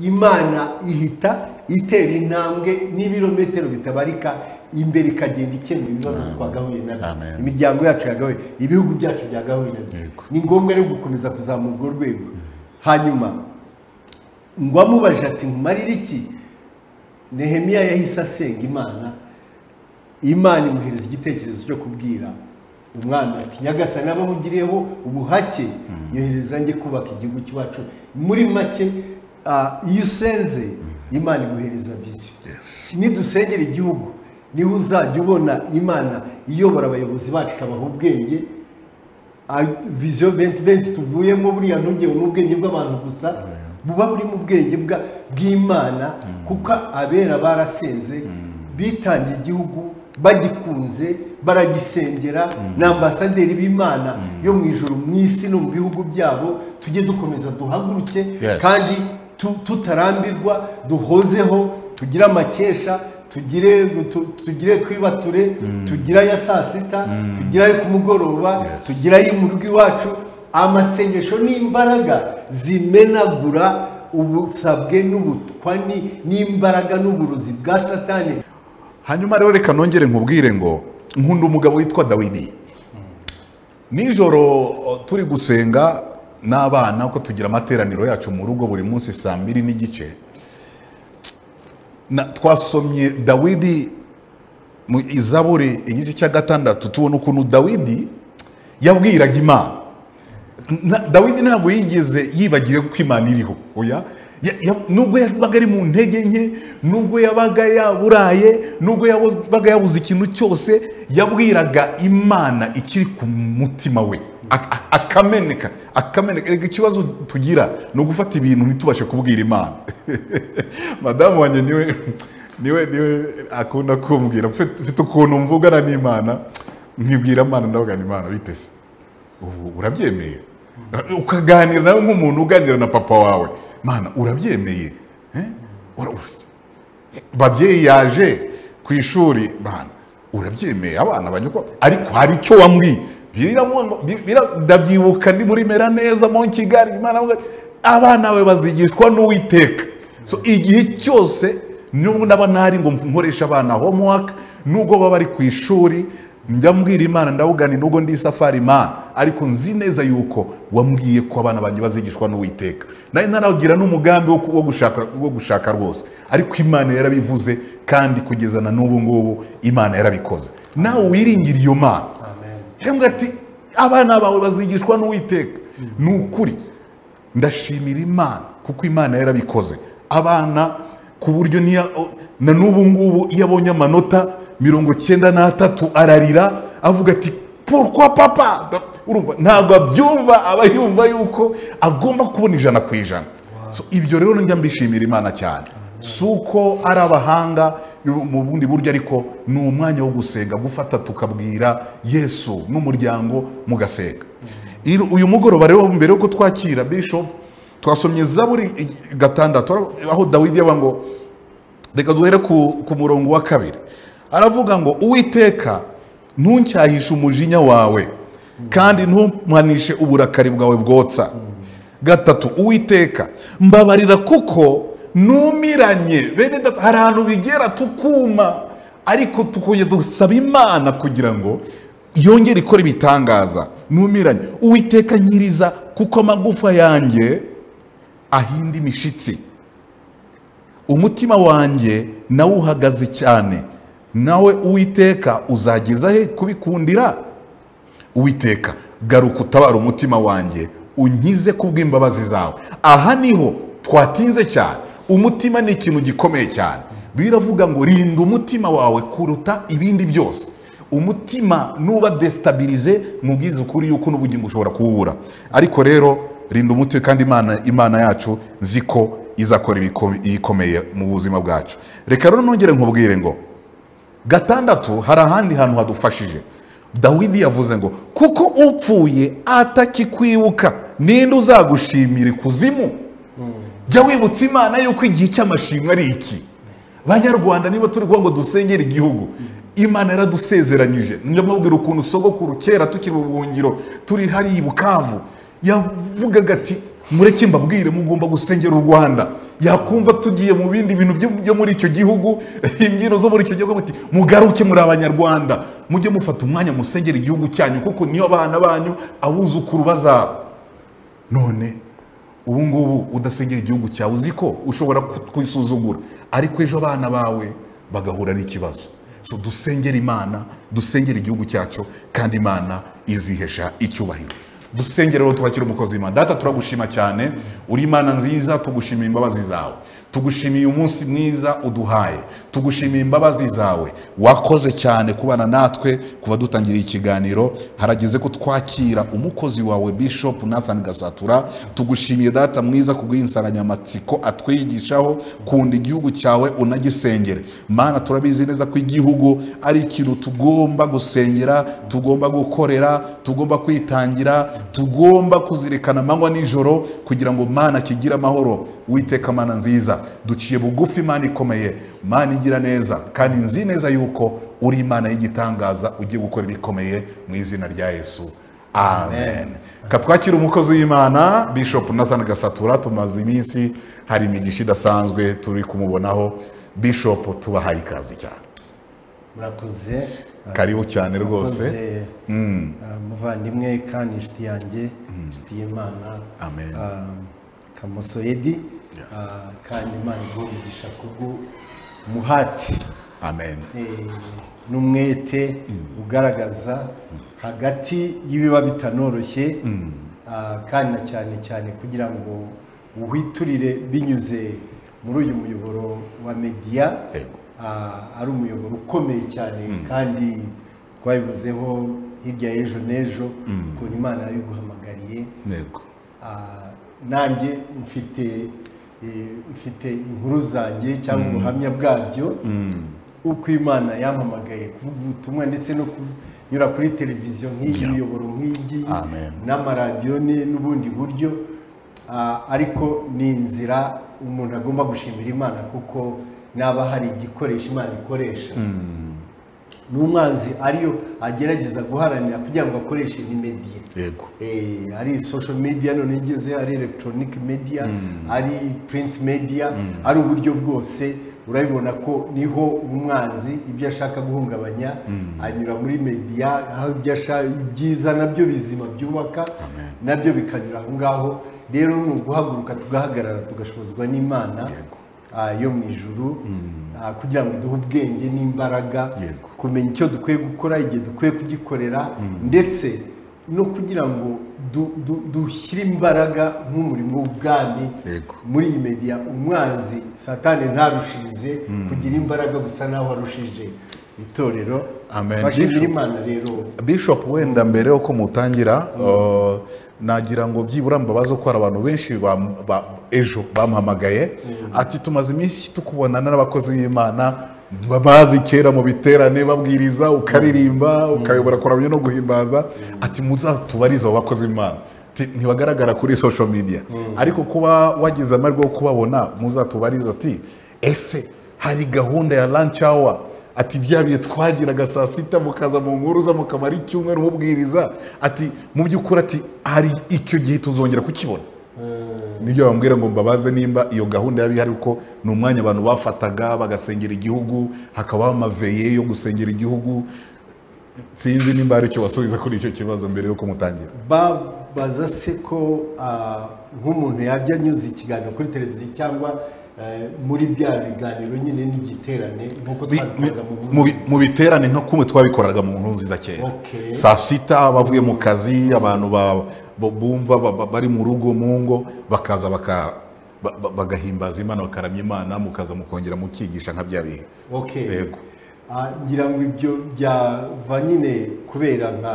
imana ihita itera intambwe n'ibirometero bitabarika imbere ikagenda ikemura ibibazo twagahuye nabyo Amen. imiryango yacu yagahuye ibihugu byacu byagahuye nabyo Yego. ni ngombwa rero gukomeza kuzamura urwo rwego hanyuma ngo amubajije ati nkumarire iki nehemiya yahise asenga imana imana imuhereza igitekerezo cyo kubwira umwami ati nyagasani abo mugiriyeho ubuhake yohereza njye kubaka igihugu cy'iwacu muri make ah, iyo usenze imana iguhereza viziyo nidusengera igihugu niho uzajya ubona imana iyobora abayobozi bacu ikabaha ubwenge Ah, viziyo venti venti tuvuyemo buriya ntugewe n'ubwenge bw'abantu gusa buba buri mu bwenge bwa- bw'imana kuko abera barasenze bitangiye igihugu bagikunze baragisengera ni ambasaderi b'imana yo mu ijoro mu isi no mu bihugu byabo tujye dukomeza duhaguruke Yes. kandi tu- tutarambirwa duhozeho tugire amakesha tugire tu- tugire kwibature tugire aya saa sita tugire ayo ku mugoroba Yes. tugira mu rugo iwacu amasengesho n'imbaraga zimenagura ubusabwe n'ubutwani n'imbaraga n'uburozi bwa satani hanyuma rero reka nongere nkubwire ngo nkunda umugabo witwa dawidi nijoro o, turi gusenga n'abana uko tugira amateraniro yacu mu rugo buri munsi saa mbiri n'igice na- twasomye dawidi mu izaburi igice cya gatandatu tubona ukuntu dawidi yabwiraga imana Na- dawidi ntabwo yigeze yibagire ko imana iriho oya Ya- ya- nubwo yabaga ari mu ntege nke nubwo yabaga yaburaye nubwo yabaga yabuze ikintu cyose yabwiraga imana ikiri ku mutima we Ak- ak- akameneka akameneka Erega ikibazo tugira ni ugufata ibintu ntitubashe kubwira imana madamu wanjye niwe niwe niwe akunda kumbwira mfite mfite ukuntu mvugana n'imana nkibwira imana ndavuga ni imana bitese ubu urabyemeye ukaganira nawe nk'umuntu uganira na papa wawe mana urabyemeye Eh? Ura- ura- babyeyi yaje ku ishuri bana urabyemeye abana banyukwa ariko hari icyo wambwiye Biramwanga- bi- bira- ndabyibuka ndi muri mera neza mu kigali Imana avuga ati, abana bawe bazigishwa n'uwiteka so igihe cyose nubwo ndaba ntari ngo nkoreshe abana homework nubwo baba bari ku ishuri njya mbwira imana ndawugani nubwo ndi safari imana ariko nzi neza yuko wambwiye ko abana banjye bazigishwa n'uwiteka nari ntaragira n'umugambi wo ku- wo gushaka wo gushaka rwose ariko imana yarabivuze kandi kugeza na n'ubu ngubu imana yarabikoze nawe wiringira iyo mana hembwa ati abana bawe bazigishwa n'uwiteka ni ukuri ndashimira imana kuko imana yarabikoze abana ku buryo niya na n'ubu ngubu iyo abonye amanota mirongo cyenda n'atatu ararira avuga ati porwa papa urumva ntabwo abyumva aba yumva yuko agomba kubona ijana ku ijana So, ibyo rero njya mbishimira imana cyane si uko ari abahanga mu bundi buryo ariko ni umwanya wo gusenga gufata tukabwira yesu n'umuryango mugasenga Iri- uyu mugoroba rero mbere yuko twakira bishop twasomye zaburi i- gatandatu aho dawidi yaba ngo reka duhere ku, ku murongo wa kabiri aravuga ngo uwiteka ntuncyahishe umujinya wawe kandi ntumpanishe uburakari bwawe bwotsa gatatu uwiteka mbabarira kuko numiranye bene data hari ahantu bigera tukuma ariko tukongera dusaba imana kugira ngo yongere ikora ibitangaza numiranye uwiteka nkiriza kuko amagufa yanjye ahinda imishitsi umutima wanjye nawe uhagaze cyane nawe uwiteka uzageza he kubikundira uwiteka garuka utabara umutima wanjye unkize kubw'imbabazi zawe aha niho twatinze cyane umutima ni ikintu gikomeye cyane biravuga ngo rinda umutima wawe kuruta ibindi byose umutima nuba desitabirize mubwize ukuri yuko n'ubugingo ushobora kuwubura ariko rero rinda umutima kandi imana, imana yacu nzi ko izakora ibikome- ibikomeye mu buzima bwacu reka rero nongere nkubwire ngo gatandatu hari ahandi hantu hadufashije dawidi yavuze ngo kuko upfuye atakikwibuka ninde uzagushimira ikuzimu jya wibutsa imana yuko igihe cy'amashimwe ari iki banyarwanda niba turi kuvuga ngo dusengere igihugu imana yaradusezeranyije njya mubwira ukuntu sogokuru kera tukiri mu buhungiro turi hariya i bukavu yavugaga ati mureke mbabwire mugomba gusengera u rwanda yakumva tugiye mu bindi bintu byo- byo muri icyo gihugu imbyino zo muri icyo gihugu bati mugaruke muri abanyarwanda mujye mufata umwanya musengera igihugu cyanyu kuko niyo abana banyu abuzukuru bazaba none ubu ngubu udasengera igihugu cyawe uzi ko ushobora ku- kwisuzugura ariko ejo abana bawe bagahura n'ikibazo so dusengere imana dusengere igihugu cyacu kandi imana izihesha icyubahiro dusengere rero tubakire umukozi w'imana data turagushima cyane uri imana nziza tugushimiye imbabazi zawe tugushimiye umunsi mwiza uduhaye tugushimiye imbabazi zawe wakoze cyane kubana natwe kuva dutangira ikiganiro harageze ko twakira umukozi wawe bishop nathan gasatura tugushimiye data mwiza kubw'iyi nsanganyamatsiko atwigishaho kunda igihugu cyawe unagisengere mana turabizi neza ko igihugu ari ikintu tugomba gusengera tugomba gukorera tugomba kwitangira tugomba kuzirikana amanywa nijoro kugira ngo mana kigire amahoro witeka mana nziza duciye bugufi mana ikomeye mana igira neza kandi nzi neza yuko uri imana y'igitangaza ugiye gukora ibikomeye mu izina rya yesu amen katwakira umukozi w'imana bishop nathan gasatura tumaze iminsi hari imigisha idasanzwe turi kumubonaho bishop tubahaye ikaze cyane murakoze kariho cyane rwose murakoze ah, muvandimwe kandi inshuti yanjye inshuti y'imana amen ah, kamoso edi ah, kandi imana iguha kubw'umuhati amen eh, n'umwete ugaragaza hagati y'ibiba bitanoroshye ah, kandi na cyane cyane kugira ngo uhwiturire binyuze muri uyu muyoboro wa mediya Yego. ah, ari umuyoboro ukomeye cyane kandi twabivuzeho hirya y'ejo n'ejo ukuntu imana yabiguhamagariye ntego Ah, nanjye mfite eh, mfite inkuru zanjye cyangwa ubuhamya bwabyo uko imana yampamagaye kuvuga ubutumwa ndetse no kunyura kuri televiziyo nk'iyi Yeah. imiyoboro nk'iyi Amen. n'amaradiyo ni- n'ubundi buryo Ah, ariko ni inzira umuntu agomba gushimira imana kuko naba hari igikoresho imana ikoresha n'umwanzi ariyo agerageza guharanira kugira ngo akoreshe ni mediye yego Eh, ari social media none igeze ari electronic media ari print media ari uburyo bwose urabibona ko niho umwanzi ibyo ashaka guhungabanya anyura muri media aho ibyo ashaka ibyiza nabyo bizima byubaka nabyo bikanyura aho ngaho rero ni uguhaguruka tugahagarara tugashobozwa n'imana Yego. ah, yo mu ijuru ah, kugira ngo iduhe ubwenge n'imbaraga Yego. kumenya icyo dukwiye gukora igihe dukwiye kugikorera ndetse no kugira ngo du- du- dushyire imbaraga nk'umurimo w'ubwami Yego. muri iyi mediya umwanzi satani ntarushirize kugira imbaraga gusa naho warushije itorero Amen. bashimira Bishop. imana rero bishop wenda mbere yuko mutangira uh, nagira ngo byibura mbabaze ko hari abantu benshi bam- ba- ejo bampamagaye ati tumaze iminsi tukubonana n'abakozi b'imana bazi kera mu biterane babwiriza ukaririmba ukayobora kuramya no guhimbaza ati muzatubarize abo bakozi b'imana Ati, ntibagaragara kuri social media ariko kuba wagize amahirwe yo kubabona muzatubarize ati ese hari gahunda ya lunch hour ati bya bihe twagiraga saa sita mukaza mu nkuru za mukaba ari icyumweru mubwiriza ati mu by'ukuri ati hari icyo gihe tuzongera kukibona nibyo bambwira ngo mbabaze nimba iyo gahunda yaba ihari kuko ni umwanya abantu bafataga bagasengera igihugu hakabaho amaveye yo gusengera igihugu sinzi nimba hari icyo basubiza kuri icyo kibazo mbere yuko mutangira babaza se ko ah, nk'umuntu yajya anyuza ikiganiro kuri televiziyo cyangwa eh, muri bya biganiro nyine n'igiterane nk'uko Bi- twabikoraga mu mu Burundi. bi- mu biterane nka kumwe twabikoraga mu nkuru nziza kera Okay. saa sita bavuye mu kazi abantu ba- bo- bumva ba- ba- bari mu rugo mu ngo bakaza baka- ba- ba- bagahimbaza imana bakaramya imana mukaza mukongera mukigisha nka bya bihe okay Yego. Ah, ngira ngo ibyo byava nyine kubera nka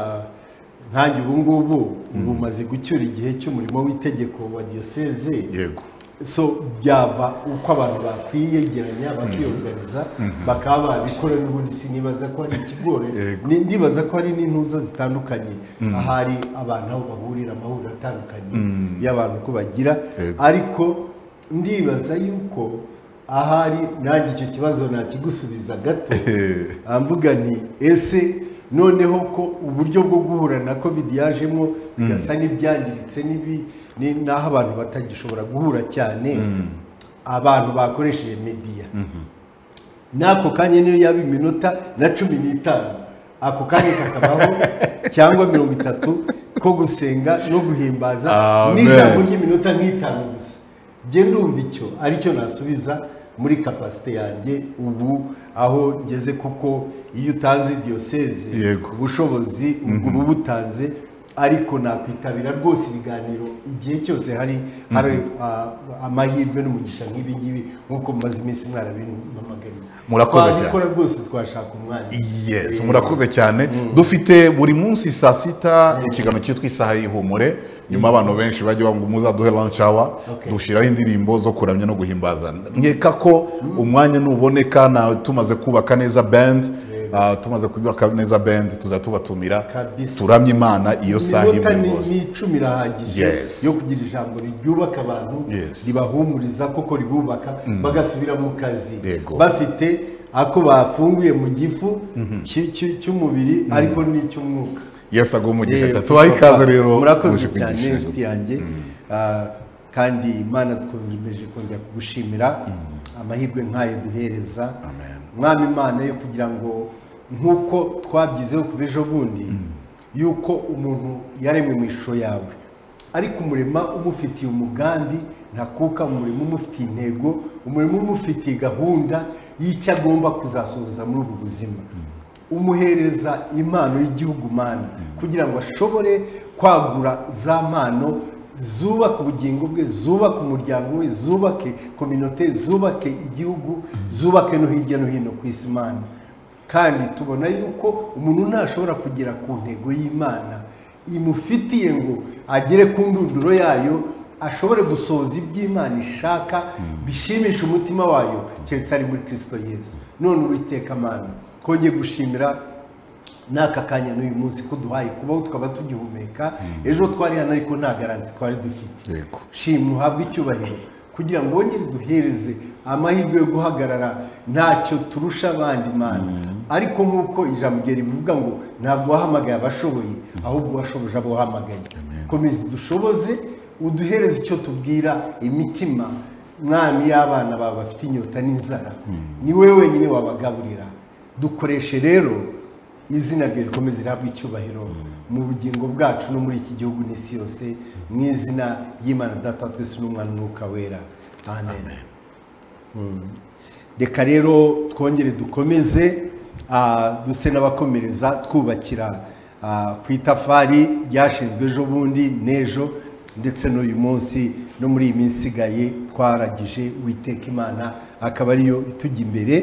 nkanjye ubu ngubu ubu umaze gucyura igihe cy'umurimo w'itegeko wa diyoseze yego so byava uko abantu bakwiyegeranya bakiyoganiza bakaba babikora n'ubundi sinibaza ko hari ikigore Yego. Ni- ndibaza ko hari n'intuza zitandukanye ahari abantu aho bahurira amahuriro atandukanye y'abantu ko bagira Yego. ariko ndibaza yuko ahari nanjye icyo kibazo nakigusubiza gato Ah, mvuga nti ese noneho ko uburyo bwo guhura na covid yajemo bigasa n'ibyangiritse n'ibi ni- n'aho abantu batagishobora guhura cyane abantu bakoresheje mediya n'ako kanya niyo yaba iminota na cumi n'itanu ako kanya kakabaho cyangwa mirongo itatu ko gusenga no guhimbaza Amen. n'ijambo ry'iminota nk'itanu gusa njye ndumva icyo aricyo nasubiza muri kapasite yanjye ubu aho ngeze kuko iyo utanze diyoseze Yego. ubushobozi ubwo uba butanze ariko nakwitabira rwose ibiganiro igihe cyose hari hari ah, amahirwe n'umugisha nk'ibi ngibi nk'uko mumaze iminsi mwarabimpamagariye Murakoze cyane. twabikora rwose twashaka umwanya yes Eh, murakoze cyane dufite buri munsi saa sita ikiganiro cyitwa isaha y'ihumure nyuma abantu benshi bajya banga muzaduhe lunch hour Okay. dushyiraho indirimbo zo kuramya no guhimbaza nkeka ko umwanya nuboneka na tumaze kubaka neza band ah, tumaze kubaka neza band tuzajya tubatumira Kabisa. turamye imana iyo saha iminota imwe ni rwose ni icumi irahagije Yes. yo kugira ijambo ryubaka abantu Yes. ribahumuriza koko ribubaka bagasubira mu kazi Yego. bafite ako bafunguye mu gifu cy- cy- cy'umubiri ariko n'icy'umwuka yesu aguha umugisha Yego, cyane tubahe ikaze rero murakoze muje cyane kwigisha. inshuti yanjye Ah, kandi imana twakomeje kongera kugushimira amahirwe nk'ayo duhereza mwami imana yo kugira ngo nk'uko twabyizeho kuva ejo bundi yuko umuntu yaremwe mu ishusho yawe ariko umurima umufitiye umugambi ntakuka umurimo umufitiye intego umurimo umufitiye gahunda y'icyo agomba kuzasohoza muri ubu buzima umuhereza impano y'igihugu mana kugira ngo ashobore kwagura za mpano zubaka ubugingo bwe zubaka umuryango we zubake kominote zubake igihugu zubake no hirya no hino ku isi mana kandi tubona yuko umuntu ntashobora kugera ku ntego y'imana imufitiye ngo agere ku ndunduro yayo ashobore gusohoza iby'imana ishaka bishimisha umutima wayo keretse ari muri kirisito yesu none uwiteka mana kongeye gushimira n'aka kanya n'uyu munsi ko duhaye kubaho tukaba tugihumeka ejo twari hano ariko nta garanti twari dufite Yego. shimwe uhabwe icyubahiro kugira ngo wongere duhereze amahirwe yo guhagarara ntacyo turusha abandi mana ariko nk'uko ijambo rye rivuga ngo ntabwo wahamagaye abashoboye ahubwo washoboje abo wahamagaye komeza udushoboze uduhereze icyo tubwira imitima mwami y'abana bawe bafite inyota n'inzara ni wowe wenyine wabagaburira dukoreshe rero izina rye rikomeze rihabwe icyubahiro mu bugingo bwacu no muri iki gihugu n'isi yose mu izina ry'imana data wa twese n'umwana umwuka wera amen Mm. reka rero twongere dukomeze ah, duse n'abakomereza twubakira ah, ku itafari ryashinzwe ejo bundi n'ejo ndetse n'uyu munsi no muri iyi minsi isigaye twaragije witeka imana akaba ariyo itujya imbere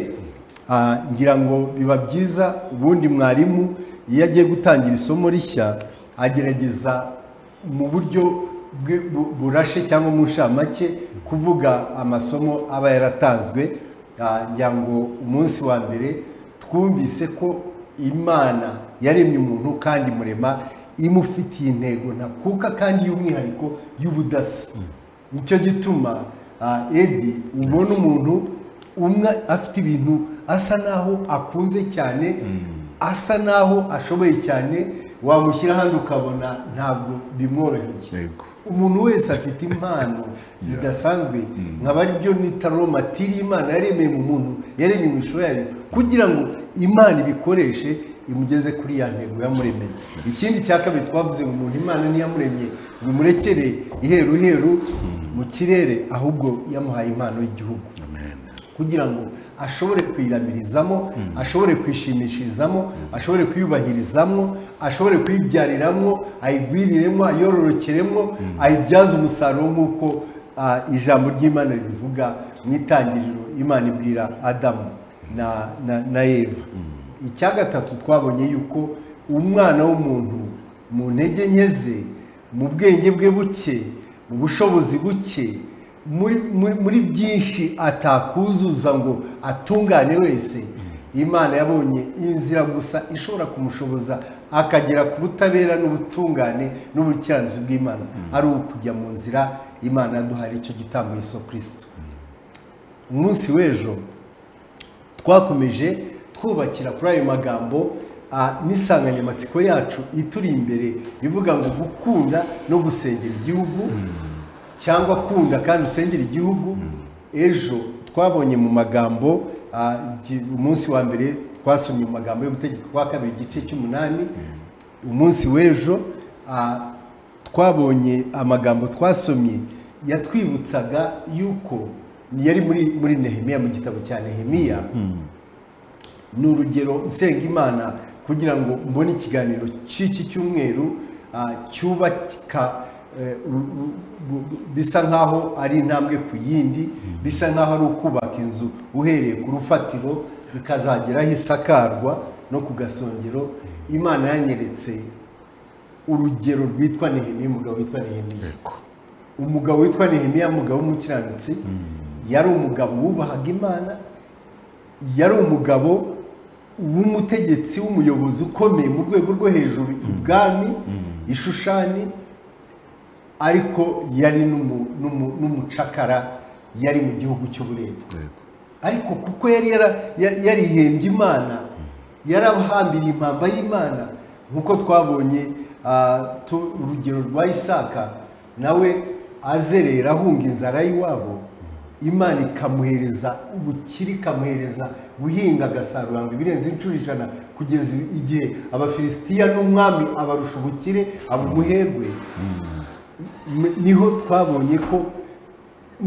Ah, ngira ngo biba byiza ubundi mwarimu iyo agiye gutangira isomo rishya agerageza mu buryo bwe- bu- burashe cyangwa mu nshamake kuvuga amasomo aba yaratanzwe Ah, ngira ngo umunsi wa mbere twumvise ko imana yaremye umuntu kandi murema imufitiye intego ntakuka kandi y'umwihariko y'ubudasa nicyo gituma ah, edi ubona umuntu umwe afite ibintu asa naho akunze cyane asa naho ashoboye cyane wamushyira ahandi ukabona ntabwo bimworoheye Yego. umuntu wese afite impano zidasanzwe nkaba aribyo nita romatiri imana yaremeye mu muntu yaremeye mu ishusho yayo kugira ngo imana ibikoreshe imugeze kuri ya ntego yamuremeye ikindi cya kabiri twavuze ngo umuntu imana ntiyamuremye ngo imurekere iheru heru mu kirere ahubwo yamuhaye impano y'igihugu kugira ngo ashobore kuyiramirizamo ashobore kwishimishirizamo ashobore kwiyubahirizamo ashobore kuyibyariramo ayigwiriremo ayororokeremo ayibyaze umusaruro nk'uko ah, ijambo ry'imana ribivuga mu itangiriro imana ibwira adamu na- na- na eva icya gatatu twabonye yuko umwana w'umuntu mu ntege nke ze mu bwenge bwe buke mu bushobozi buke muri muri- muri byinshi atakuzuza ngo atungane wese imana yabonye inzira gusa ishobora kumushoboza akagera ku butabera n'ubutungane n'ubukiranutsi bw'imana ari ukujya mu nzira imana yaduhaye icyo gitambo Yesu kirisito umunsi w'ejo twakomeje twubakira kuri ayo magambo ah, n'insanganyamatsiko yacu ituri imbere ivuga ngo gukunda no gusengera igihugu cyangwa kunda kandi usengera igihugu ejo twabonye mu magambo ah, gi- umunsi wa mbere twasomye mu magambo y'ubutegetsi kwa kabiri igice cy'umunani umunsi w'ejo ah, twabonye amagambo twasomye yatwibutsaga yuko yari muri muri nehemiya mu gitabo cya nehemiya ni urugero nsenga imana kugira ngo mbone ikiganiro cy'iki cyumweru ah, cyubaka eh, u- u- u- bisa nkaho ari intambwe ku yindi bisa nkaho ari ukubaka inzu uhereye ku rufatiro ikazagera aho isakarwa no ku gasongero imana yanyeretse urugero rwitwa nehemiya umugabo witwa nehemiya Yego. umugabo witwa nehemiya umugabo w'umukiranutsi yari umugabo wubahaga imana yari umugabo w'umutegetsi w'umuyobozi ukomeye mu rwego rwo hejuru ibwami ishushani ariko yari n'umu- n'umu- n'umucakara yari mu gihugu cy'uburetwa Yego. ariko kuko yari yara- ya- yarihembye imana yarahambiriye impamba y'imana nk'uko twabonye ah, tu- urugero rwa isaka nawe azerera ahunga inzara y'iwabo imana ikamuhereza ubukire ikamuhereza guhinga agasarura ngo ibirenze inshuro ijana kugeza igihe abafilisitiya n'umwami abarusha ubukire aba umuherwe M- niho twabonye ko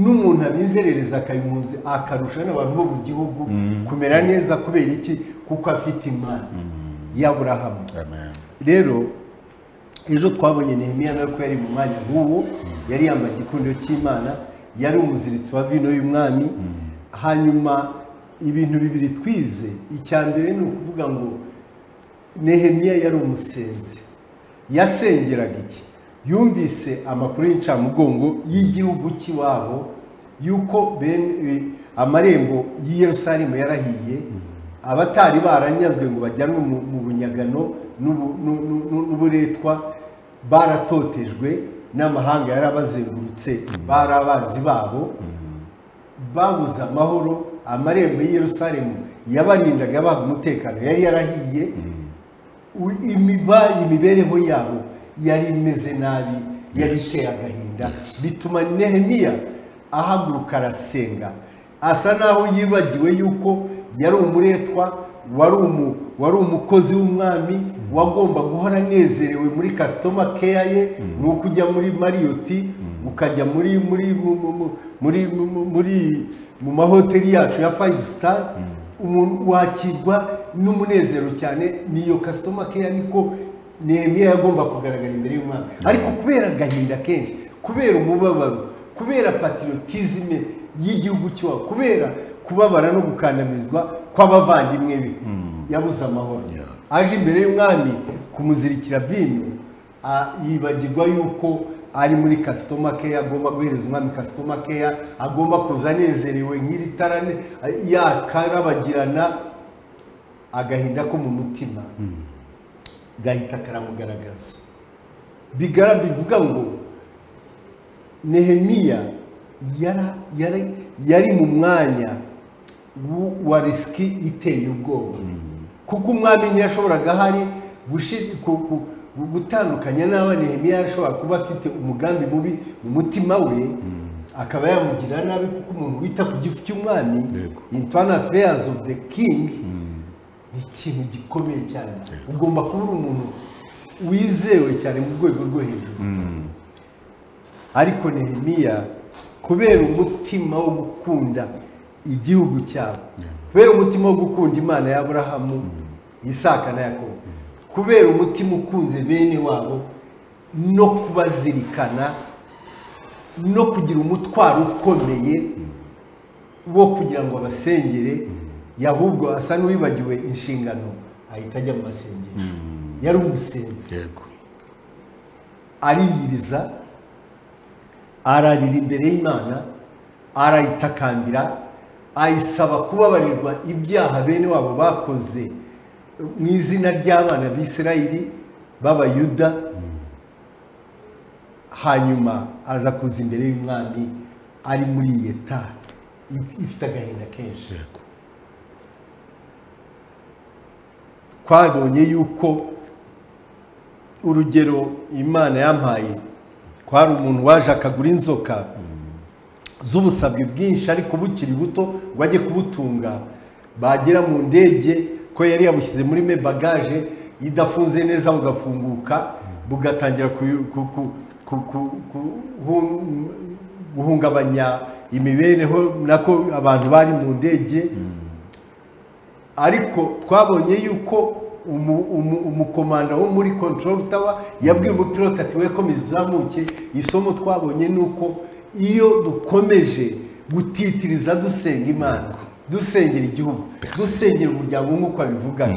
n'umuntu abizerereza akayunguzi akarusha n'abantu bo mu gihugu kumera neza kubera iki kuko afite imana y'aburahamu Amen. rero ejo twabonye nehemiya nawe ko yari mu mwanya nk'uwo yari yambaye igikundiro cy'imana yari umuziritsi wa vino y'umwami hanyuma ibintu bibiri twize icya mbere ni ukuvuga ngo nehemiya yari umusenzi yasengeraga iki yumvise amakuru y'incamugongo y'igihugu cy'iwabo y'uko bene- eh, amarembo y'i yerusalemu yarahiye abatari baranyazwe ngo bajyanwe mu mu bunyagano n'ubu- n'u- n'u- n'u- n'uburetwa baratotejwe n'amahanga yarabazengurutse bari abanzi babo babuze amahoro amarembo y'i yerusalemu yabarindaga yabaha umutekano yari yarahiye u- imiba- imibereho yabo yari imeze nabi yari iteye agahinda bituma nehemiya ahaguruka arasenga asa naho yibagiwe yuko yari umuretwa wari umu wari umukozi w'umwami wagomba guhora anezerewe muri customer care ye ni uko ujya muri marriott ukajya muri muri mu- mu- mu- muri mu- mu- muri mu mahoteli yacu ya five stars umuntu wakirwa n'umunezero cyane niyo customer care niko nehemiya yagomba kugaragara imbere y'umwami ariko kubera agahinda kenshi kubera umubabaro kubera patriotisme y'igihugu cy'iwabo kubera kubabara no gukandamizwa kw'abavandimwe be yabuze amahoro aje imbere y'umwami kumuzirikira vino Ah, yibagirwa yuko ari muri customer care agomba guhereza umwami customer care agomba kuza anezerewe nk'iri tara ne- yakarabagirana agahinda ko mu mutima gahita karamugaragaza bigara bivuga ngo nehemiya yara- yari yari mu mwanya wu- wa risiki iteye ubwoba kuko umwami ntiyashoboraga ahari gushi- ku- ku- gu- gutandukanya n'aba nehemiya yashobora kuba afite umugambi mubi mu mutima we akaba yamugira nabi kuko umuntu wita ku gifu cy'umwami Yego. internal affairs of the king ni ikintu gikomeye cyane ugomba kuba uri umuntu wizewe cyane mu rwego rwo hejuru ariko nehemiya kubera umutima wo gukunda igihugu cyabo kubera umutima wo gukunda imana ya aburahamu isaka na yakobo kubera umutima ukunze bene wabo no kubazirikana no kugira umutwaro ukomeye wo kugira ngo abasengere ahubwo asa n'uwibagiwe inshingano ahita ajya mu masengesho yari umusenzi Yego. ariyiriza ararira imbere y'imana arayitakambira ayisaba kubabarirwa ibyaha bene wabo bakoze mu izina ry'abana b'isirayeli b'abayuda hanyuma aza kuza imbere y'umwami ari muri iyi etari if- ifite agahinda kenshi Yego. twabonye yuko urugero imana yampaye ko hari umuntu waje akagura inzoka z'ubusabwe bwinshi ariko bukiri buto ngo ajye kubutunga bagera mu ndege ko yari yabushyize muri me bagaje idafunze neza bugafunguka bugatangira ku- ku- ku- ku- ku- ku- hu- guhungabanya imibereho nako abantu bari mu ndege ariko twabonye yuko umu- umu- umukomanda wo muri control tower yabwiye umupilote ati we komeza uzamuke isomo twabonye ni uko iyo dukomeje gutitiriza dusenga imana dusengera igihugu dusengera umuryango nk'uko abivuga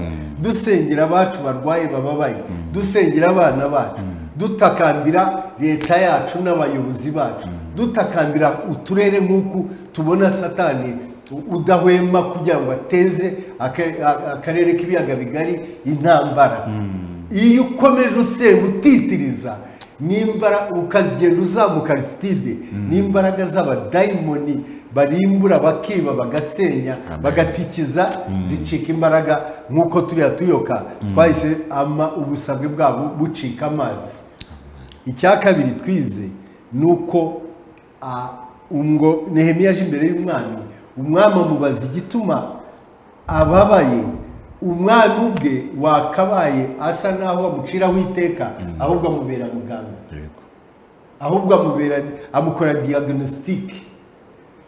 dusengera abacu barwaye bababaye dusengera abana bacu dutakambira leta yacu n'abayobozi bacu dutakambira uturere nk'uku tubona satani udahwema kugira ngo ateze aka- a- akarere k'ibiyaga bigari intambara iyo ukomeje usenga utitiriza n'imbara ukagenda uzamuka aritide n'imbaraga z'abadayimoni barimbura bakiba bagasenya bagatikiza zicika imbaraga nk'uko turiya tuyoka twahise ama ubusabwe bwabo bucika amazi icya kabiri twize ni uko ah, umwo nehemiya aje imbere y'umwami umwami amubaza igituma ababaye umwami ubwe wakabaye asa n'aho amuciraho iteka ahubwo amubera muganga yego ahubwo amubera amukora diagnostique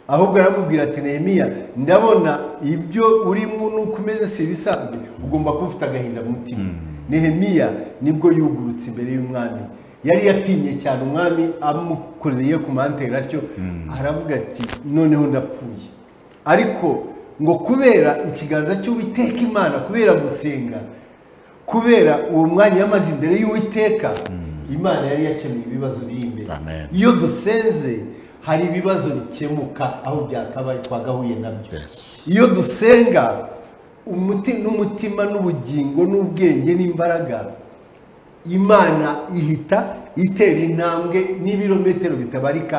ahubwo aramubwira ati nehemiya ndabona ibyo urimo nuko umeze si ibisanzwe ugomba kuba ufite agahinda mu mutima nehemiya nibwo yugurutse imbere y'umwami yari yatinye cyane umwami amukoreye ku mantera atyo aravuga ati noneho ndapfuye ariko ngo kubera ikiganza cy'uwiteka imana kubera gusenga kubera uwo mwanya yamaze imbere y'uwiteka imana yari yakemuye ibibazo biri imbere Amen. iyo dusenze hari ibibazo bikemuka aho byakabaye twagahuye nabyo Yes. iyo dusenga umuti n'umutima n'ubugingo n'ubwenge n'imbaraga imana ihita itera intambwe n'ibirometero bitabarika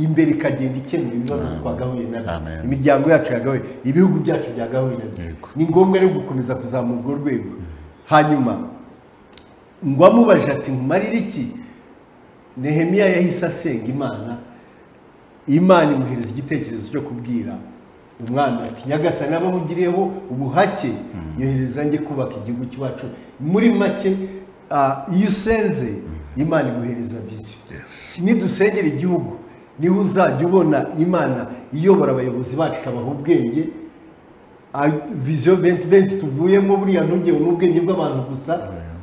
imbere ikagenda ikemura ibibazo twagahuye nabyo Amen. imiryango yacu yagahuye ibihugu byacu byagahuye nabyo Yego. ni ngombwa rero gukomeza kuzamura urwo rwego hanyuma ngo amubaje ati nkumarire iki nehemiya yahise asenga imana imana imuhereza igitekerezo cyo kubwira umwami ati nyagasani abo mugiriyeho ubuhake yohereza njye kubaka igihugu cyacu muri make ah, iyo usenze imana iguhereza viziyo nidusengera igihugu niho uzajya ubona imana iyobora abayobozi bacu ikabaha ubwenge Ah, viziyo venti venti tuvuyemo buriya ntugewe n'ubwenge bw'abantu gusa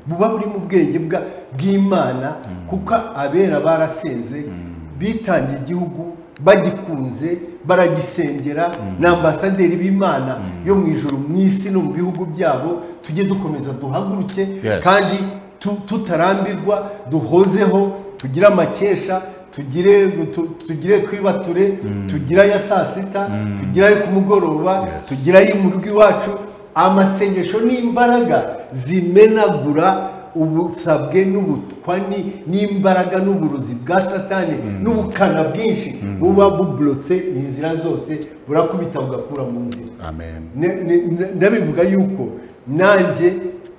buba buri mu bwenge bwa- bw'imana kuko abera barasenze bitangiye igihugu bagikunze baragisengera ni ambasaderi b'imana yo mu ijoro mu isi no mu bihugu byabo tujye dukomeza duhaguruke Yes. kandi tu- tutarambirwa duhozeho tugire amakesha tugire tu- tugire kwibature tugire aya saa sita tugire ayo ku mugoroba Yes. tugira mu rugo iwacu amasengesho n'imbaraga zimenagura ubusabwe n'ubutwani n'imbaraga n'uburozi bwa satani n'ubukana bwinshi buba buburotse inzira zose burakubita bugakura mu nzira amen Ne- ne- ne- ndabivuga yuko nanjye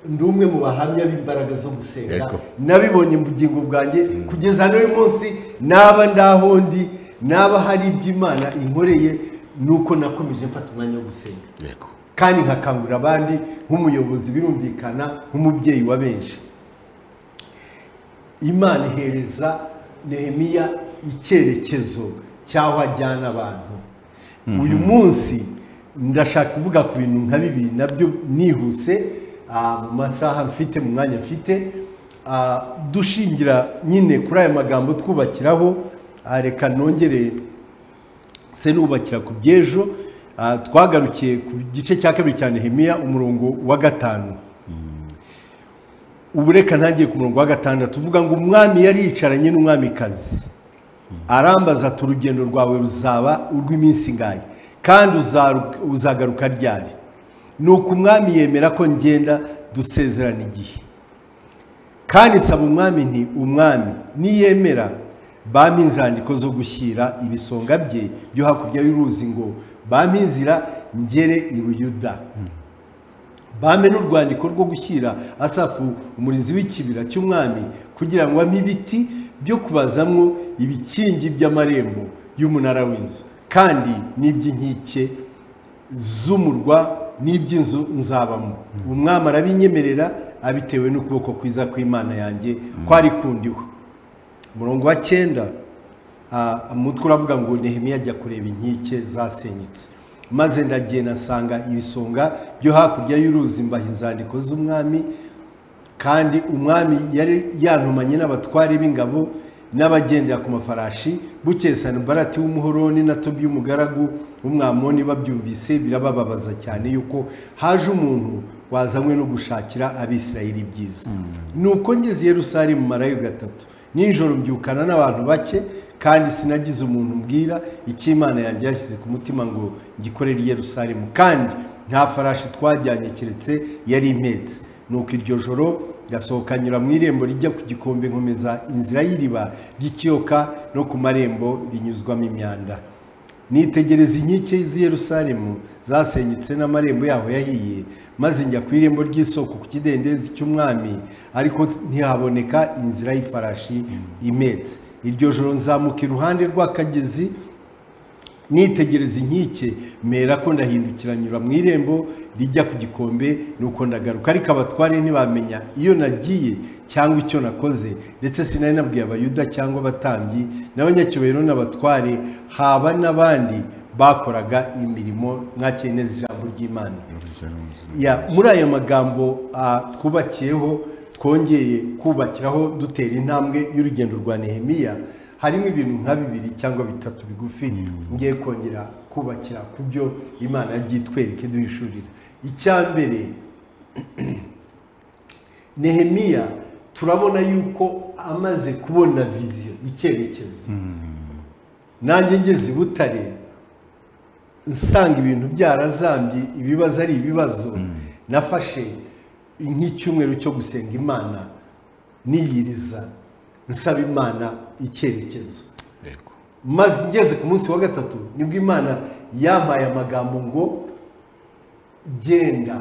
ndi umwe mu bahamya b'imbaraga zo gusenga Yego. nabibonye mu bugingo bwanjye kugeza n'uyu munsi naba ndaho ndi naba hari ibyo imana inkoreye nuko nakomeje mfata umwanya wo gusenga yego kandi nkakangurira abandi nk'umuyobozi birumvikana nk'umubyeyi wa benshi imana ihereza nehemiya icyerekezo cy'aho ajyana abantu uyu munsi ndashaka kuvuga ku bintu nka bibiri nabyo nihuse ah, mu masaha mfite mu mwanya mfite Ah, dushingira nyine kuri aya magambo twubakiraho ah, reka nongere se nubakira ku by'ejo ah, twagarukiye ku gice cya kabiri cya nehemiya umurongo wa gatanu ubu reka ntangiye ku murongo wa gatandatu tuvuga ngo umwami yari yicaranye n'umwamikazi arambaza ati urugendo rwawe ruzaba urw'iminsi ngahe kandi uzaru- uzagaruka ryari nuko umwami yemera ko ngenda dusezerana igihe kandi saba umwami nti umwami niyemera bampa inzandiko zo gushyira ibisonga bye byo hakurya y'uruzi ngo bampa inzira ngere i buyuda bampe n'urwandiko rwo gushyira asafu umurinzi w'ikibira cy'umwami kugira ngo ampe ibiti byo kubazamwo ibikingi by'amarembo y'umunara w'inzu kandi n'iby'inkike z'umurwa n'iby'inzu nzabamo umwami arabinyemerera abitewe n'ukuboko kwiza kw'imana yanjye kwari kundiho umurongo wa cyenda ah, umutwe uravuga ngo nehemiya ajya kureba inkike zasenyutse maze ndagenda asanga ibisonga byo hakurya y'uruzi mbaha inzandiko z'umwami kandi umwami yari yantumanye n'abatware b'ingabo n'abagendera ku mafarashi bukeye sanbarati w'umuhoroni na tobi y'umugaragu w'umwamoni babyumvise birabababaza cyane yuko haje umuntu wazanywe no gushakira abisirayeli ibyiza nuko ngeze i yerusalemu marayo gatatu nijoro mbyukana n'abantu bake kandi sinagize umuntu mbwira icyo imana yanjye yashyize ku mutima ngo ngikorere i yerusalemu kandi nta farashi twajyanye keretse yari impetse nuko iryo joro gasohoka nyura mu irembo rijya ku gikombe nkomeza inzira y'iriba ry'ikiyoka no ku marembo rinyuzwamo imyanda nitegereza inkike z'i Yerusalemu zasenyutse n'amarembo yaho yahiye maze njya ku irembo ry'isoko ku kidendezi cy'umwami ariko ntihaboneka inzira y'ifarashi imetse iryo joro nzamuka iruhande rw'akagezi nitegereza inkike mera ko ndahindukira nyura mu irembo rijya ku gikombe nuko ndagaruka ariko abatware ntibamenya iyo nagiye cyangwa icyo nakoze ndetse sinari nabwiye abayuda cyangwa abatambyi n'abanyacyubahiro n'abatware haba n'abandi bakoraga imirimo mwakiye neza ijambo ry'imana Ya, muri ayo magambo ah, twubakiyeho twongeye kubakiraho dutera intambwe y'urugendo rwa nehemiya harimo ibintu nka bibiri cyangwa bitatu bigufi ngiye kongera kubakira ku byo imana yagiye itwereke duhishurira icya mbere nehemiya turabona yuko amaze kubona viziyo icyerekezo nanjye ngeze i butare nsanga ibintu byarazambye ibibazo ari ibibazo nafashe nk'icyumweru cyo gusenga imana niyiriza nsaba imana icyerekezo Yego. maze ngeze ku munsi wa gatatu nibwo imana yampaye amagambo ngo genda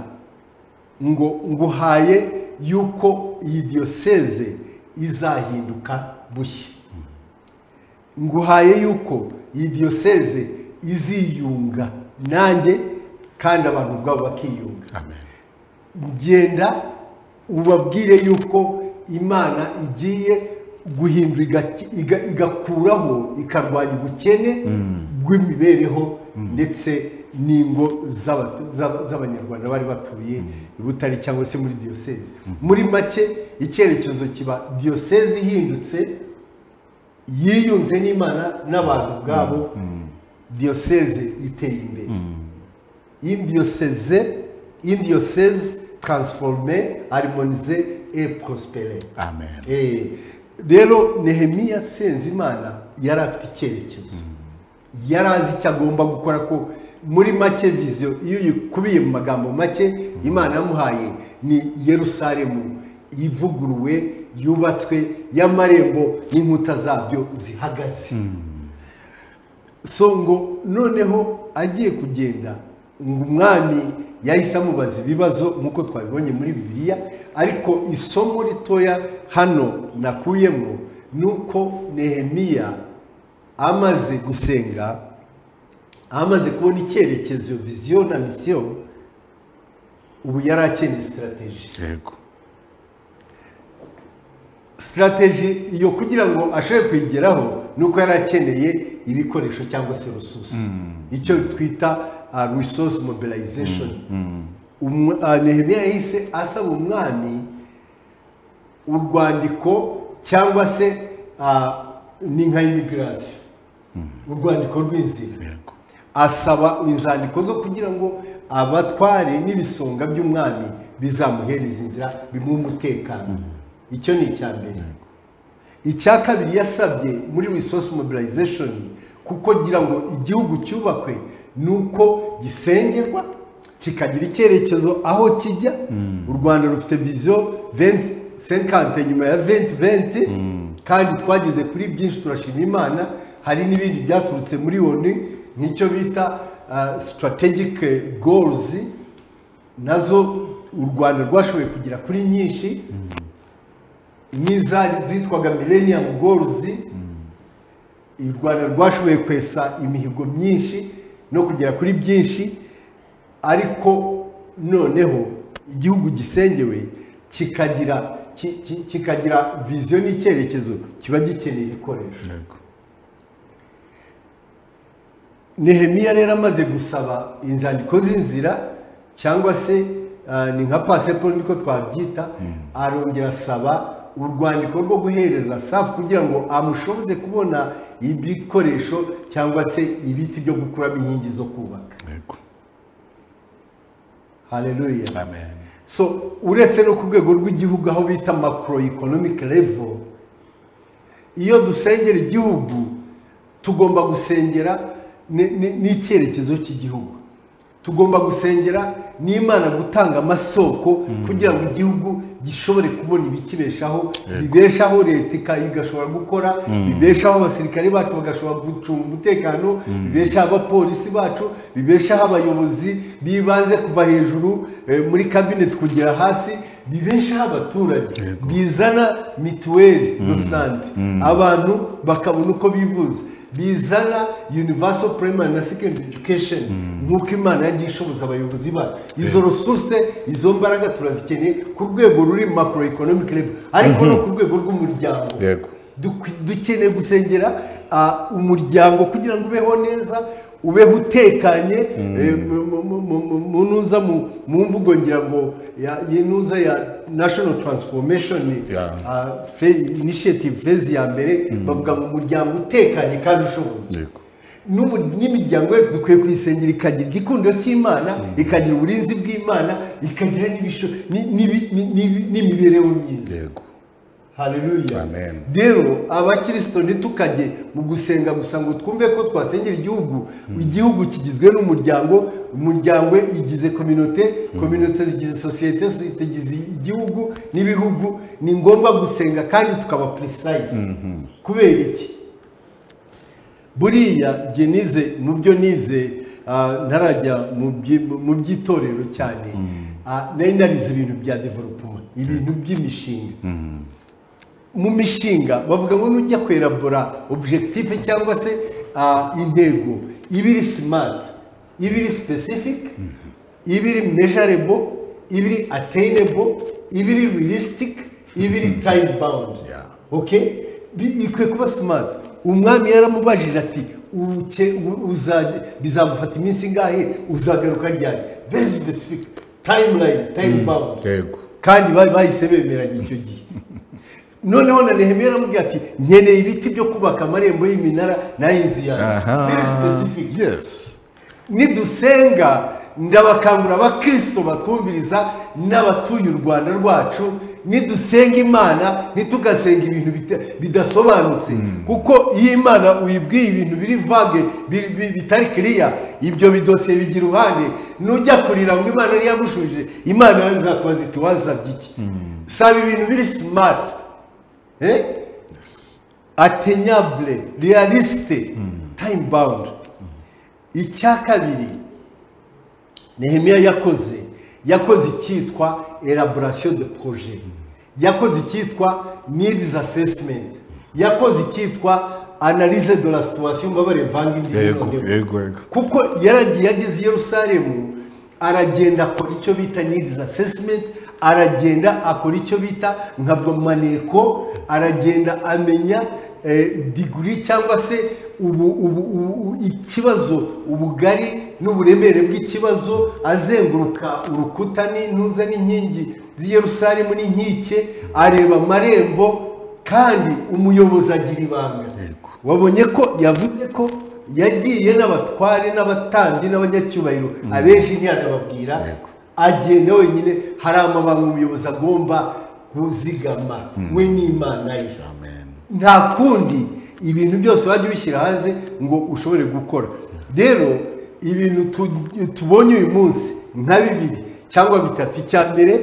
ngo nguhaye yuko iyi diyoseze izahinduka bushya nguhaye yuko iyi diyoseze iziyunga nanjye kandi abantu ubwabo bakiyunga amen genda ubabwire yuko imana igiye guhindura igaki- iga- igakuraho ikarwanya ubukene bw'imibereho ndetse n'ingo z'abatu- z'aba- z'abanyarwanda bari batuye i butare cyangwa se muri diyoseze muri make icyerekezo kiba diyoseze ihindutse yiyunze n'imana n'abantu ubwabo diyoseze iteye imbere indiyoseze indiyoseze taransiforome arimonize e prospere amen Eh, rero nehemiya senzimana yari afite icyerekezo yari azi icyo agomba gukora ko muri make viziyo iyo uyikubiye mu magambo make imana yamuhaye ni yerusalemu ivuguruwe yubatswe y'amarembo n'inkuta zabyo zihagaze so ngo noneho agiye kugenda ngo umwami yahise amubaza ibibazo nk'uko twabibonye muri bibiliya ariko isomo ritoya hano nakuyemo ni uko nehemiya amaze gusenga amaze kubona icyerekezo viziyo na misiyo ubu yari akeneye sitarateji yego sitarateji iyo kugira ngo ashobore kuyigeraho ni uko yari akeneye ibikoresho cyangwa se rususi icyo twita resource mobilization Umwe- ah, nehemiya yahise asaba umwami urwandiko cyangwa se ah, ni nka imigirasiyo urwandiko rw'inzira yego asaba inzandiko zo kugira ngo abatware n'ibisonga by'umwami bizamuhereza inzira bimuhe umutekano icyo ni icya mbere icya kabiri yasabye muri resource mobilization kuko ngira ngo igihugu cyubakwe ni uko gisengerwa kikagira icyerekezo aho kijya u rwanda rufite viziyo venti senkante nyuma ya venti venti kandi twageze kuri byinshi turashima imana hari n'ibindi byaturutse muri oni nk'icyo bita ah, strategic goals nazo u rwanda rwashoboye kugera kuri nyinshi nk'iza zitwaga millennium goals u rwanda rwashoboye kwesa imihigo myinshi no kugera kuri byinshi ariko noneho igihugu gisengewe kikagira ki- ki- kikagira viziyo n'icyerekezo kiba gikeneye ibikoresho Yego. nehemiya rero amaze gusaba inzandiko z'inzira cyangwa se ah, ni nka pasiporo niko twabyita arongera asaba urwandiko rwo guhereza safu kugira ngo amushoboze kubona ibikoresho cyangwa se ibiti byo gukuramo inkingi zo kubaka Yego. haleluya Amen. so uretse no ku rwego rw'igihugu aho bita macro economic level iyo dusengera igihugu tugomba gusengera ni- ni- n'icyerekezo cy'igihugu tugomba gusengera n'imana gutanga amasoko kugira ngo igihugu gishobore kubona ibikibeshaho bibeshaho leta ika- igashobora gukora bibeshaho abasirikare bacu bagashobora gucunga umutekano bibeshaho abapolisi bacu bibeshaho abayobozi bibanze kuva hejuru eh, muri kabineti kugera hasi bibeshaho abaturage Yego. bizana mituweli do sante abantu bakabona uko bivuza bizana universal primary na secondary education nk'uko imana yagiye ishoboza abayobozi bayo izo resource izo mbaraga turazikeneye ku rwego ruri macro economic level ariko no ku rwego rw'umuryango Yego. Duk- dukeneye gusengera ah, umuryango kugira ngo ubeho neza ubeho utekanye eh, mu- mu- mu- mu- mu- mu nuza mu mu mvugo ngira ngo ya- yinuza ya national transformation Yeah. ah, fe- initiative phase ya mbere bavuga ngo umuryango utekanye kandi ushoboye Yego. n'umu- n'imiryango ye dukwiye kuyisengera ikagira igikundo cy'imana ikagira uburinzi bw'imana ikagira n'ibisho- ni- n'ibi- ni- ni- n'imibereho myiza Yego. haleluya Amen. rero abakirisito ntitukajye mu gusenga gusa ngo twumve ko twasengera igihugu igihugu kigizwe n'umuryango umuryango igize kominote kominote zigize sosiyete sosiyete igize igihugu n'ibihugu ni ngombwa gusenga kandi tukaba precise kubera iki buriya jye nize mu byo nize ah, ntarajya mu byi- mu by'itorero cyane ah, nari narize ibintu bya development ibintu by'imishinga mu mishinga bavuga ngo nujya kwerabora objective cyangwa se ah, intego iba iri smart iba iri specific iba iri measurable iba iri attainable iba iri realistic iba iri time bound Yeah. okay Bi- ikwiye kuba smart umwami yaramubajije ati "Uke- u- uzajya- bizagufata iminsi ingahe uzagaruka ryari very specific timeline time bound Yego. kandi bari bahise bemeranya icyo gihe noneho na nehemiya aramubwira ati nkeneye ibiti byo kubaka amarembo y'iminara n'ay'inzu yanjye Aha. very specific Yes. nidusenga ndabakangurira abakirisito batwumviriza n'abatuye u rwanda rwacu nidusenga imana ntitugasenga ibintu bita- bidasobanutse kuko iyo imana uyibwiye ibintu biri vage bi- bi- bitari kiriya ibyo bidosiye bigira uruhande nujya kurira ngo imana ntiyagushubije imana yazakwaza iti wazabye iki saba ibintu biri simati eh? atenyable realisite time bound icya kabiri nehemiya yakoze yakoze icyitwa elaboration de projet yakoze icyitwa needs assessment yakoze icyitwa analyse de la situation mbabare mvanga indimi Yego. noneho Yego. Yego. kuko yaragiye ageze i yerusalemu aragenda akora icyo bita needs assessment aragenda akora icyo bita nkabwamaneko aragenda amenya eh, diguri cyangwa se ubu, ubu, ubu, ikibazo ubugari n'uburemere bw'ikibazo azenguruka urukuta n'intuza n'inkingi z'i yerusalemu n'inkike areba amarembo kandi umuyobozi agira ibanga Yego. wabonye ko yavuze ko yagiye n'abatware n'abatandi n'abanyacyubahiro abenshi ntiyanababwira Yego. agenda wenyine hari amabanga umuyobozi agomba kuzigama we n'imana ye Amen. nta kundi ibintu byose wajya ubishyira hanze ngo ushobore gukora rero ibintu tu- tubonye uyu munsi nka bibiri cyangwa bitatu icya mbere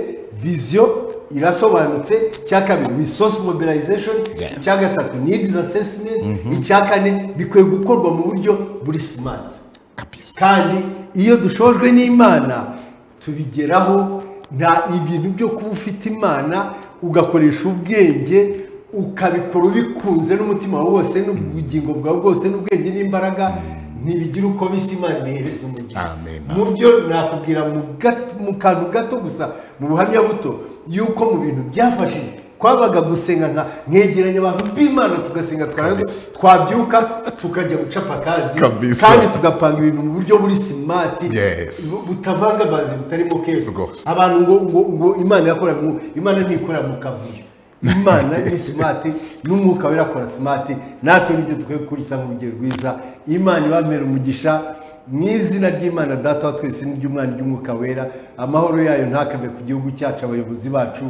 viziyo irasobanutse icya kabiri resource mobilization Yes. icya gatatu needs assessment icya kane bikwiye gukorwa mu buryo buri smart Kabisa. kandi iyo dushojwe n'imana tubigeraho nta ibintu byo kuba ufite imana ugakoresha ubwenge ukabikora ubikunze n'umutima wawe wose n'ubugingo bwawe bwose n'ubwenge n'imbaraga ntibigira uko bisa imana ihereza umugisha Amen. mu byo nakubwira mu gat- mu kantu gato gusa mu buhamya buto yuko mu bintu byafashije kwabaga gusenga nka nkegeranya abantu b'imana tugasenga twarangiza, Kabisa. twabyuka tukajya gucapa akazi Kabisa. kandi tugapanga ibintu mu buryo buri simati Yes. bu- butavangavanze butarimo keso Rwose. abantu ngo ngo ngo imana yakora mu imana ntikora mu kavuyo imana ni simati n'umwuka we irakora simati natwe nibyo dukwiye gukurikira nk'urugero rwiza imana ibamera umugisha mu izina ry'imana data wa twese n'iry'umwana ry'umwuka wera amahoro yayo ntakave ku gihugu cyacu abayobozi bacu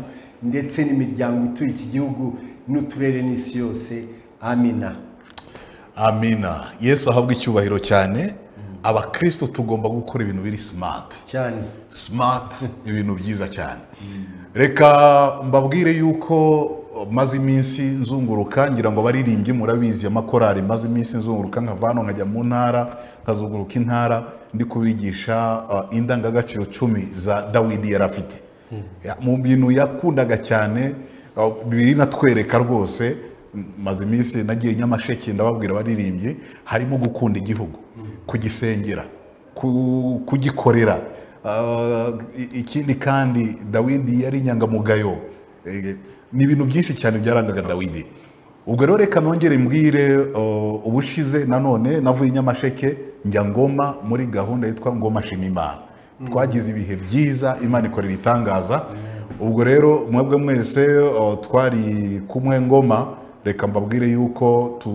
ndetse n'imiryango ituye iki gihugu n'uturere n'isi yose amina amina yesu ahabwa icyubahiro cyane abakristo tugomba gukora ibintu biri simati cyane simati ibintu byiza cyane reka mbabwire yuko maze iminsi nzunguruka ngira ngo abaririmbyi murabizi amakorari maze iminsi nzunguruka nkava hano nkajya mu ntara nkazunguruka intara ndi kubigisha uh, indangagaciro cumi za dawidi yari afite Ya- mu bintu yakundaga cyane uh, biri natwereka rwose m- maze iminsi nagiye nyamasheke ndababwira abaririmbyi harimo gukunda igihugu kugisengera ku- kugikorera Ah, i- ikindi kandi dawidi yari inyangamugayo Eh, ni ibintu byinshi cyane byarangaga dawidi ubwo rero reka nongere mbwire oh, ubushize nanone navuye i nyamasheke njya ngoma muri gahunda yitwa ngoma shima imana twagize ibihe byiza imana ikora ibitangaza ubwo rero mwebwe mwese oh, twari kumwe ngoma reka mbabwire yuko tu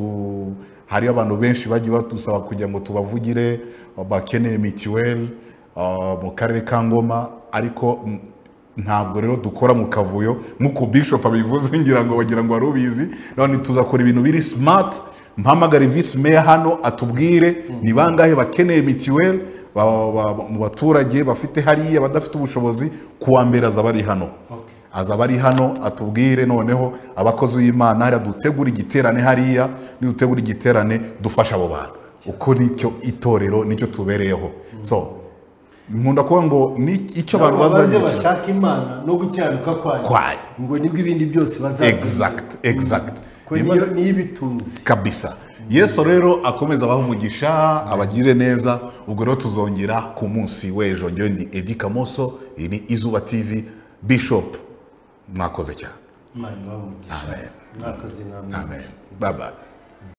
hari abantu benshi bagiye badusaba kugira ngo tubavugire bakeneye mituweli uh, mu karere ka ngoma ariko mm, ntabwo rero dukora mu kavuyo nk'uko bishop abivuze ngira ngo bagira ngo wari ubizi none tuzakora ibintu biri smart mpamagare visi meya hano atubwire ni bangahe bakeneye mituweli ba- ba- ba- mu baturage bafite hariya badafite ubushobozi kuwa mbere azaba ari hano aza abari hano atubwire noneho abakozi b'imana hariya dutegura igiterane hariya nidutegura igiterane dufasha abo bantu uko nicyo itorero nicyo tubereyeho so nkunda kuvuga ngo ni icyo abantu baze bazazikira bashaka imana no gukiranuka kwayo Kwayo. ngo nibwo ibindi byose bazabona exact exact ko niyo niyo ibitunze kabisa yesu rero akomeza abaha umugisha abagire neza ubwo rero tuzongera ku munsi w'ejo njyewe ni edi kamoso iyi ni izuba tv bishop mwakoze cyane imana ibahe umugisha amen mwakoze namwe amen bye bye